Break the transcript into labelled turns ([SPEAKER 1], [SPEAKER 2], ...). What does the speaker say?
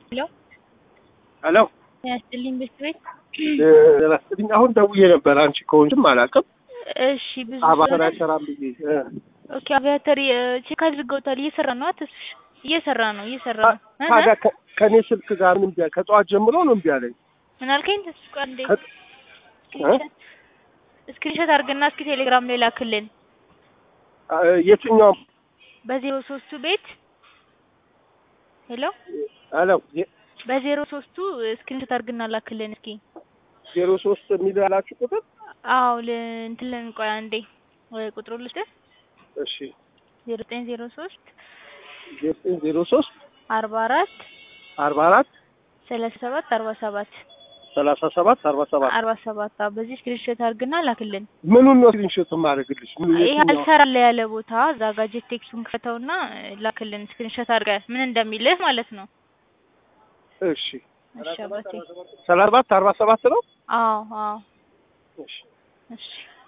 [SPEAKER 1] ሄሎ
[SPEAKER 2] ሄሎ
[SPEAKER 1] ያስጥልኝ ቤት ቤት
[SPEAKER 2] ላስጥልኝ አሁን ደውዬ ነበር። አንቺ ከሆንሽም አላውቅም።
[SPEAKER 1] እሺ ብዙ
[SPEAKER 2] አባተር
[SPEAKER 1] ስለሆነ-
[SPEAKER 2] አይሰራም ብዬ እ።
[SPEAKER 1] ኦኬ አቪያተር ቼክ አድርገውታል። እየሰራ ነው። አትስሽ እየሰራ ነው እየሰራ ነው። እህ
[SPEAKER 2] ታዲያ ከ- ከእኔ ስልክ ጋር ምን ቢያ ከጠዋት ጀምሮ ነው እምቢ አለኝ።
[SPEAKER 1] ምን አልከኝ? ተስፋ ቆይ አንዴ
[SPEAKER 2] ከ-
[SPEAKER 1] ስክሪንሾት ስክሪንሾት አድርግና እስኪ ቴሌግራም ላይ ላክልን።
[SPEAKER 2] አ፣ የትኛውም
[SPEAKER 1] በዜሮ ሶስቱ ቤት ሄሎ
[SPEAKER 2] ሄሎ የ-
[SPEAKER 1] በዜሮ ሶስቱ ስክሪንሾት አድርግና ላክልን እስኪ።
[SPEAKER 2] ዜሮ ሶስት የሚል ያላችሁ ቁጥር
[SPEAKER 1] አዎ ል እንትን ልን ቆይ አንዴ ወይ ቁጥሩ ልስጥህ
[SPEAKER 2] እሺ
[SPEAKER 1] ዜሮ ዘጠኝ ዜሮ ሶስት
[SPEAKER 2] ዜሮ ዘጠኝ ዜሮ ሶስት
[SPEAKER 1] አርባ አራት
[SPEAKER 2] አርባ አራት
[SPEAKER 1] ሰላሳ ሰባት አርባ ሰባት
[SPEAKER 2] ሰላሳ ሰባት አርባ ሰባት
[SPEAKER 1] አርባ ሰባት አዎ በዚህ ስክሪንሾት አድርግና ላክልን።
[SPEAKER 2] ምኑን ነው ስክሪንሾት የማደርግልሽ? ምኑ
[SPEAKER 1] ይሄ
[SPEAKER 2] የትኛው?
[SPEAKER 1] አልሰራለ ያለ ቦታ እዛ ጋ ጄት ቴክሱን ክፈተውና ላክልን ስክሪንሾት አድርገህ ምን እንደሚልህ ማለት ነው።
[SPEAKER 2] እሺ
[SPEAKER 1] እሺ አባቴ።
[SPEAKER 2] ሰላሳ ሰባት አርባ ሰባት ነው።
[SPEAKER 1] አዎ አዎ
[SPEAKER 2] እሺ
[SPEAKER 1] እሺ